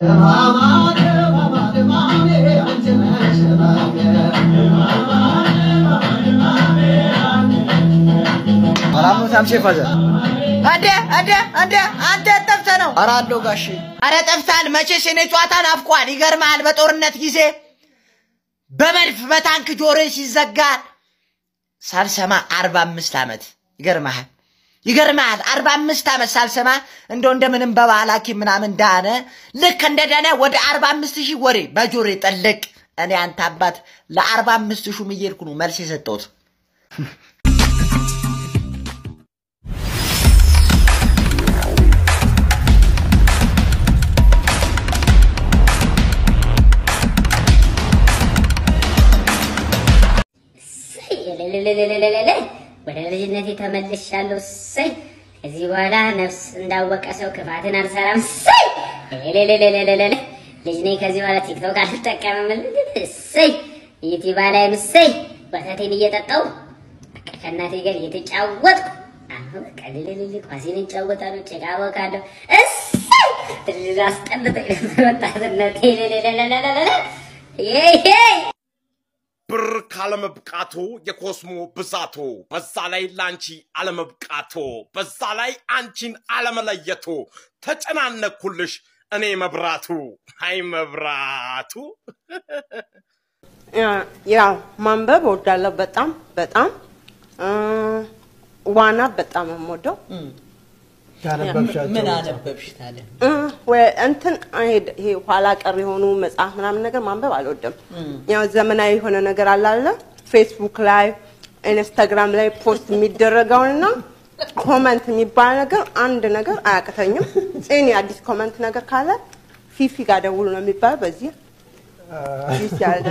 እንደ እንደ እንደ አንተ ጠፍተህ ነው? ኧረ አለሁ ጋሼ። ኧረ ጠፍተሃል። መቼስ የኔ ጨዋታ ናፍቋል። ይገርምሃል፣ በጦርነት ጊዜ በመድፍ በታንክ ጆሮዬ ሲዘጋ ሳልሰማ አርባ አምስት ዓመት ይገርምሃል ይገርምሃል አርባ አምስት ዓመት ሳልሰማ እንደው እንደምንም በባህል ሐኪም ምናምን ዳነ። ልክ እንደዳነ ወደ አርባ አምስት ሺህ ወሬ በጆሮዬ ጠለቅ። እኔ አንተ አባት ለአርባ አምስት ሹም እየሄድኩ ነው መልስ የሰጠሁት። ለለለለለለለ ወደ ልጅነቴ ተመልሻለሁ። እሰይ ከዚህ በኋላ ነፍስ እንዳወቀ ሰው ክፋትን አልሰራም። እሰይ ለለለለለለለ ልጅ ነኝ። ከዚህ በኋላ ቲክቶክ አልጠቀምም። እሰይ ዩቲዩብ ላይም እሰይ ወተቴን እየጠጣሁ በቃ ከእናቴ ጋር እየተጫወትኩ አሁን በቃ ልልልል ኳሴን እጫወታለሁ፣ ጭቃ ቦካለሁ። እሰይ ትልል አስጠልቶኝ ነበር ወጣትነቴ። ለለለለለለለ ይሄ ብር ካለመብቃቶ የኮስሞ ብዛቶ በዛ ላይ ላንቺ አለመብቃቶ በዛ ላይ አንቺን አለመለየቶ ተጨናነኩልሽ እኔ መብራቱ አይ መብራቱ ያው ማንበብ እወዳለሁ በጣም በጣም እ፣ ዋና በጣም ነው የምወደው። ምን አነበብሽ ታዲያ? እ፣ ወ- እንትን አይሄድ ይሄ ኋላ ቀር የሆኑ መጽሐፍ ምናምን ነገር ማንበብ አልወድም። ያው ዘመናዊ የሆነ ነገር አለ አይደለ? ፌስቡክ ላይ ኢንስታግራም ላይ ፖስት የሚደረገውንና ኮመንት የሚባል ነገር አንድ ነገር አያቅተኝም። ጽኒ አዲስ ኮመንት ነገር ካለ ፊፊ ጋር ደውሉ ነው የሚባለው። በዚህ ፊፊ ያለ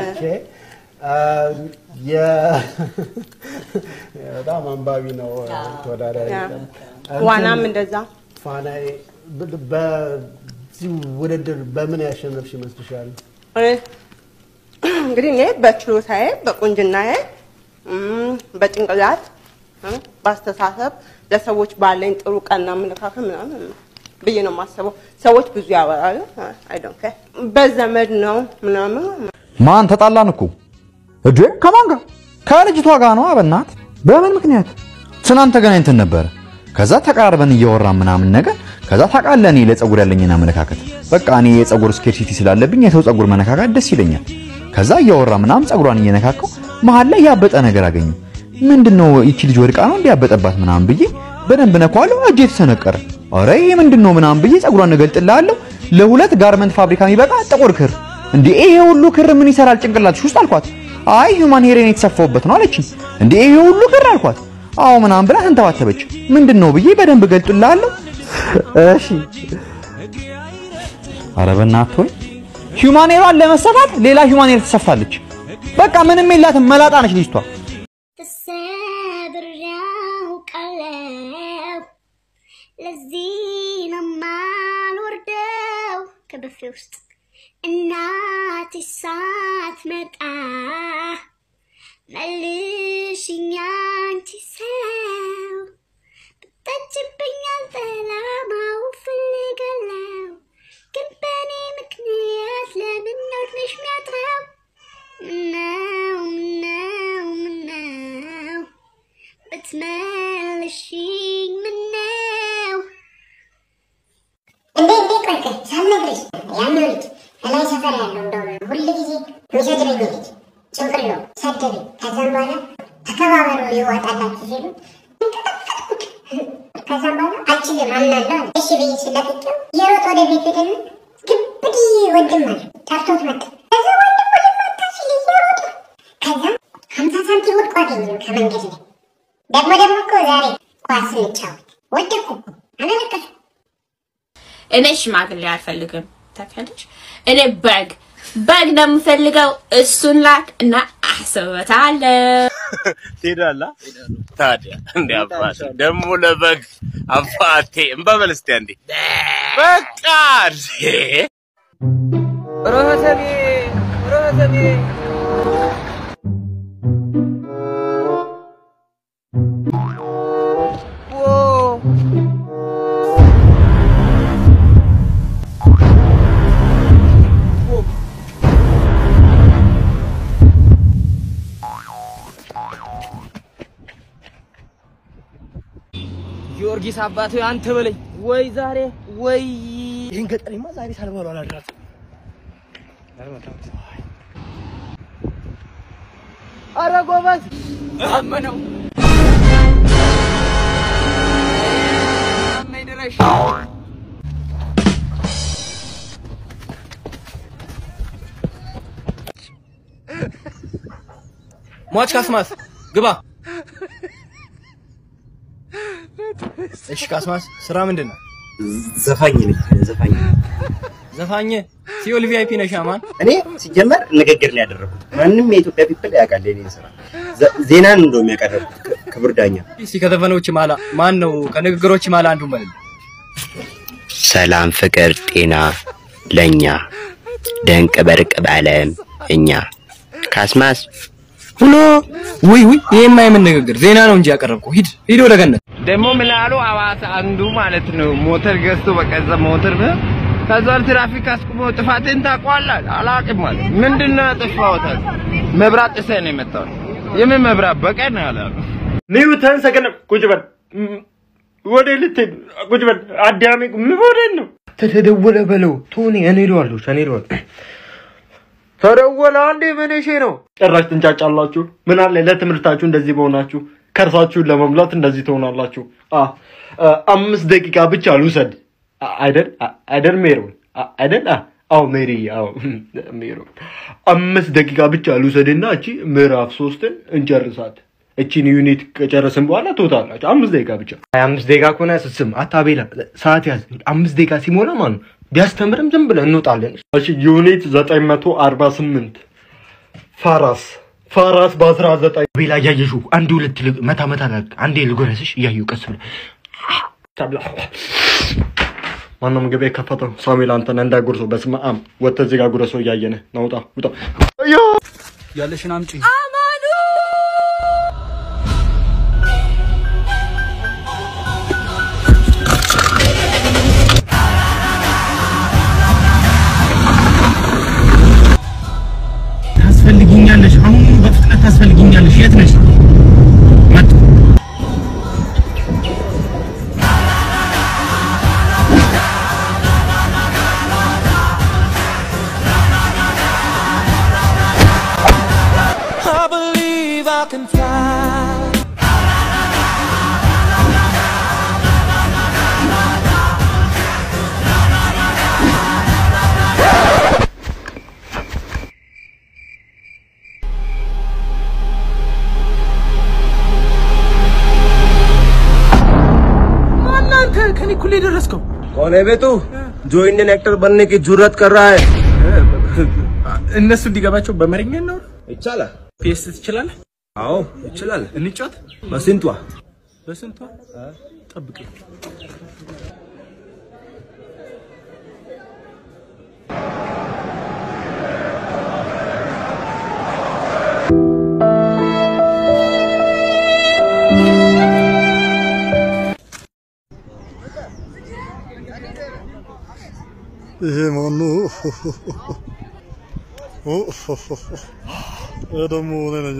በጣም አንባቢ ነው ተወዳዳሪ ያ። ነው። ዋናም እንደዛ ፋናዬ ብ- በዚህ ውድድር በምን ያሸነፍሽ ይመስልሻል? እኔ እንግዲህ እኔ በችሎታዬ በቁንጅናዬ እም፣ በጭንቅላት እም፣ በአስተሳሰብ ለሰዎች ባለኝ ጥሩ ቀና አመለካከት ምናምን ብዬ ነው የማስበው። ሰዎች ብዙ ያወራሉ። አይ ዶንት ኬር በዘመድ ነው ምናምን ማን ተጣላን እኮ እዴ ከማን ጋር ከልጅቷ ጋር ነው አበናት በምን ምክንያት ትናንት ተገናኝተን ነበረ ከዛ ተቃርበን እያወራን ምናምን ነገር ከዛ ታውቃለህ እኔ ለፀጉር ያለኝን አመለካከት በቃ እኔ የፀጉር ስኬርሲቲ ስላለብኝ የሰው ፀጉር መነካካት ደስ ይለኛል ከዛ እያወራ ምናምን ፀጉሯን እየነካከው መሀል ላይ ያበጠ ነገር አገኘ ምንድነው ይቺ ልጅ ወድቃ ነው እንዲያበጠባት ምናምን ብዬ በደንብ ነኳለሁ እጄ ተሰነቀረ ኧረ ይሄ ምንድነው ምናምን ብዬ ፀጉሯን እገልጥልሃለሁ ለሁለት ጋርመንት ፋብሪካ የሚበቃ ጥቁር ክር እንዴ ይሄ ሁሉ ክር ምን ይሰራል ጭንቅላትሽ ውስጥ አልኳት አይ ሂውማን ሄሬን የተሰፋውበት ነው አለችኝ እንዴ ይሄ ሁሉ ክር አልኳት አዎ ምናምን ብላ ተንተባተበች ምንድን ነው ብዬ በደንብ እገልጥልሃለሁ እሺ ኧረ በእናትህ ሆይ ሂውማን ሄሯን ለመሰፋት ሌላ ሂውማን ሄር ትሰፋለች በቃ ምንም የላትም መላጣ ነች ልጅቷ ተሰብሬ አውቃለሁ። ለዚህ ነው የማልወርደው ከብፌ ውስጥ እናቴ ሳትመጣ መልሽኝ አንቺ ሰው ብታጅብኝ አልጠላማው ፈልጋለሁ ግን በእኔ ምክንያት ለምን ነሽ ሚያጥረው ምነው ምነው ምነው ብትመልሽኝ ምነው እንዴ እንዴ ቆይ ቆይ ሳልነግርሽ ያኛው ልጅ እላይ ሰፈር ያለው እንደው ሁል ጊዜ የሚሰድበኝ ልጅ ጭንቅሎ ሰደበኝ። ከዛም በኋላ ተከባበሩ ይወጣላችሁ ሲሉ እንቀጠቀጥኩት። ከዛም በኋላ አልችልም አምናለሁ አለ። እሺ ብዬ ስለቅቄው የሮጥ ወደ ቤት ሄደና ግብዲ ወንድም አለ ጠርቶት መጣ። ከዛ ወንድም ወደ መጣ ሲል እየሮጠ ከዛ ሀምሳ ሳንቲም ወድቆ አገኘው ከመንገድ ላይ ደግሞ ደግሞ እኮ ዛሬ ኳስ እንጫወት ወደኩ አመለከቱ እኔ ሽማግሌ አልፈልግም። ታውቂያለሽ፣ እኔ በግ በግ ነው የምፈልገው። እሱን ላክ እና አስበታለሁ። ትሄዳላ ታዲያ እንዴ አባቴ ደግሞ ለበግ አባቴ እንበበል እስቲ አንዴ በቃ እንዴ ሮህተቤ ሮህተቤ ጊዮርጊስ አባቱ አንተ በለኝ ወይ ዛሬ ወይ ይህን ገጠሪማ ዛሬ ሳልበሉ አላድራትም። አረ ጎበዝ አመነው አመይ ድረሽ ሟች ካስማስ ግባ። እሺ ካስማስ ስራ ምንድን ነው? ዘፋኝ ነኝ። ዘፋኝ ዘፋኝ ሲኦል ቪአይፒ ነሽ አማን። እኔ ሲጀመር ንግግር ነው ያደረኩት። ማንም የኢትዮጵያ ፒፕል ያውቃል የኔን ስራ። ዘ- ዜናን እንደውም ያቀረብኩት ክ- ክቡር ዳኛ። እስቲ ከዘፈኖች ማላ ማን ነው ከንግግሮች ማላ አንዱ ማለት ሰላም፣ ፍቅር፣ ጤና ለኛ ደንቅ በርቅ ባለም እኛ ካስማስ ሁሎ ውይ ውይ ይሄማ የምን ንግግር ዜና ነው እንጂ ያቀረብኩ። ሂድ ሂድ ወደ ገነት። ደግሞ ምን አሉ ሐዋሳ አንዱ ማለት ነው ሞተር ገዝቶ በቀዘ ሞተር ነው ከዛ ትራፊክ አስቁሞ ጥፋቴን ታውቀዋለህ? አላውቅም ማለት ምንድን ነው ያጠፋሁት? አለ። መብራት ጥሰህ ነው የመጣው። የምን መብራት በቀን ነው ያላሉ። ኒውተን ሰገነ ቁጭ በል ም- ወደ ልትሄድ ቁጭ በል አዳሜ ምን ወዴት ነው ተደወለ በለው ቶኒ እኔ እለዋለሁ እኔ እለዋለሁ ተደወለ አንዴ መነሼ ነው ጭራሽ ትንጫጫላችሁ ምን አለ ለትምህርታችሁ እንደዚህ በሆናችሁ ከርሳችሁን ለመሙላት እንደዚህ ትሆናላችሁ አ አ፣ አምስት ደቂቃ ብቻ ልውሰድ አ- አይደል አ- አይደል ሜሮን አ- አይደል አ- አዎ ሜሪ አዎ ሜሮን አምስት ደቂቃ ብቻ ልውሰድና እቺ ምዕራፍ ሶስትን እንጨርሳት እቺን ዩኒት ከጨረስን በኋላ ትወጣላችሁ አምስት ደቂቃ ብቻ ሀያ አምስት ደቂቃ ከሆነ ስስም አታቤላ ሰዓት ያዝ አምስት ደቂቃ ሲሞላ ማለት ነው ቢያስተምርም ዝም ብለን እንወጣለን እሺ ዩኒት 948 ፋራስ ፋራስ በ19 ቤላ እያየሹ አንድ ሁለት ልግ- መታ መታ ላድርግ አንዴ ልጎረስሽ እያየሁ ቀስ ብለህ ማነው ምግብ የከፈተው? ሳሙኤል አንተን እንዳይጎርሰው በስመ አብ ወጥተህ እዚህ ጋር ጉረሰው እያየንህ ናውጣ ውጣ። ያለሽን አምጪ። ታስፈልጊኛለሽ አሁን በፍጥነት ታስፈልጊኛለሽ የት ነሽ መጡ I believe I can fly. እናንተ ከኔ እኩል የደረስከው कौन है बे तू जो इंडियन एक्टर बनने की जुर्रत कर रहा है እነሱ እንዲገባቸው በመረኛ ነው ይቻላል ፒኤስ ትችላለህ አዎ ይችላል እንጫወት በስንቷ በስንቷ ጠብቅ ይሄ ማኑ ደግሞ እኔ ነኝ።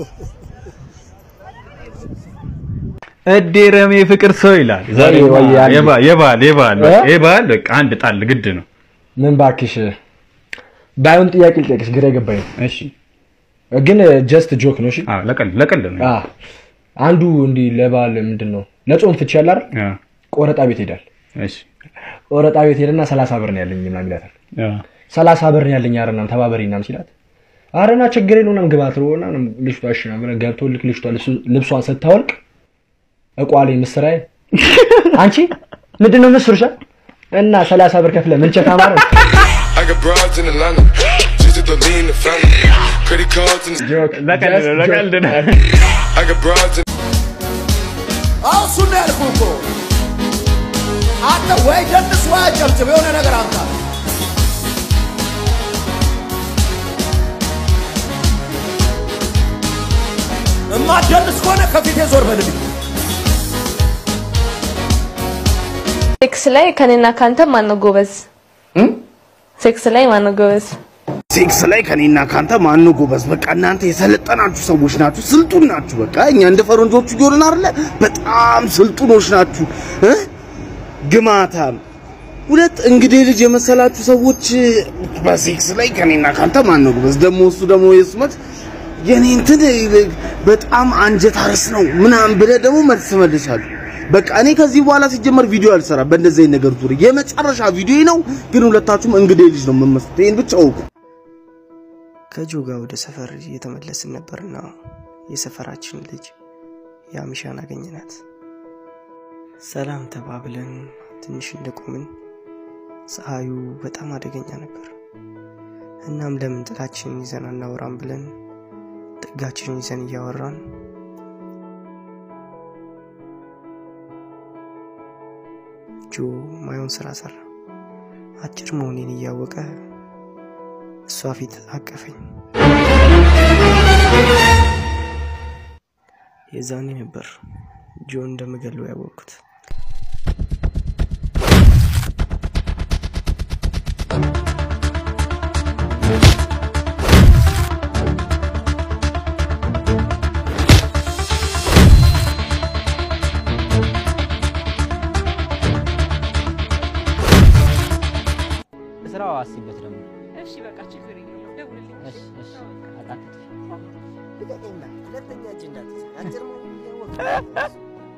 እዴ ረሜ ፍቅር ሰው ይላል። ዛሬ ወይ አንድ- የባል የባል የባል እ? የባል በቃ አንድ ጣል ግድ ነው። ምን ባክሽ ባይሆን ጥያቄ ልጠይቅሽ፣ ግራ የገባኝ ነው። እሺ ግን ጀስት ጆክ ነው። እሺ አዎ ለቀልድ ለቀልድ ነው። አዎ አንዱ እንዲህ ለባል ምንድን ነው ለጾም ፍቺ ያለ አይደል? ቆረጣ ቤት ሄዳል። እሺ ቆረጣ ቤት ሄደና ሰላሳ ብር ነው ያለኝ ምናምን ይላታል። ሰላሳ ብር ነው ያለኝ አረናም ተባበሪ ምናምን ሲላት አረና ችግር የለውም ምናምን ግባ ትለውና ልጅቷ እሺ ምናምን ገብቶ ልክ ልጅቷ ልብሱ- ልብሷን ስታወልቅ እቋሌ ምስራዬ አንቺ ምንድን ነው ምስሩሻ እና ሰላሳ ብር ከፍለ ምን ቸካ ማለት I got broads in Atlanta. Just to lean the family. Credit cards in the ለቀልድ ነው ለቀልድ ነው። I got broads in አሁን እሱን ነው ያልኩህ እኮ አንተ ወይ ደንስ ወይ አጨብጭብ የሆነ ነገር አምጣ እማትደንስ ከሆነ ከፊቴ ዞር በልልኝ ሴክስ ላይ ከኔና ካንተ ማን ነው ጎበዝ? ሴክስ ላይ ማን ነው ጎበዝ? ሴክስ ላይ ከኔና ካንተ ማነው ጎበዝ? በቃ እናንተ የሰለጠናችሁ ሰዎች ናችሁ፣ ስልጡን ናችሁ። በቃ እኛ እንደ ፈረንጆቹ እየሆንን አይደለ? በጣም ስልጡኖች ናችሁ እ ግማታም ሁለት እንግዲህ ልጅ የመሰላችሁ ሰዎች በሴክስ ላይ ከኔና ካንተ ማነው ጎበዝ? ደግሞ እሱ ደግሞ የስመት የኔ እንትን በጣም አንጀት አረስ ነው ምናምን ብለህ ደግሞ መልስ መልሳለሁ። በቃ እኔ ከዚህ በኋላ ሲጀመር ቪዲዮ አልሰራም በእንደዚህ አይነት ነገር ዙሪያ የመጨረሻ ቪዲዮ ነው። ግን ሁለታችሁም እንግዲህ ልጅ ነው የምመስሉት። ይሄን ብቻ እወቁ። ከጆ ጋር ወደ ሰፈር እየተመለስን ነበርና የሰፈራችን ልጅ የአሚሻን አገኘናት። ሰላም ተባብለን ትንሽ እንደቆምን ፀሐዩ በጣም አደገኛ ነበር። እናም ለምን ጥላችንን ይዘን አናወራም ብለን ጥጋችንን ይዘን እያወራን ጆ ማየውን ስራ ሰራ። አጭር መሆኔን እያወቀ እሷ ፊት አቀፈኝ። የዛኔ ነበር ጆ እንደምገለው ያወቅኩት። ስራው አስቢበት ደግሞ እሺ በቃ ችግር የለውም ደውልልኝ። እሺ እሺ አጣጥፍ ልቀቀኝ፣ ሁለተኛ እጅ እንዳትይዝ። አጭር መሆኑን እያወቅህ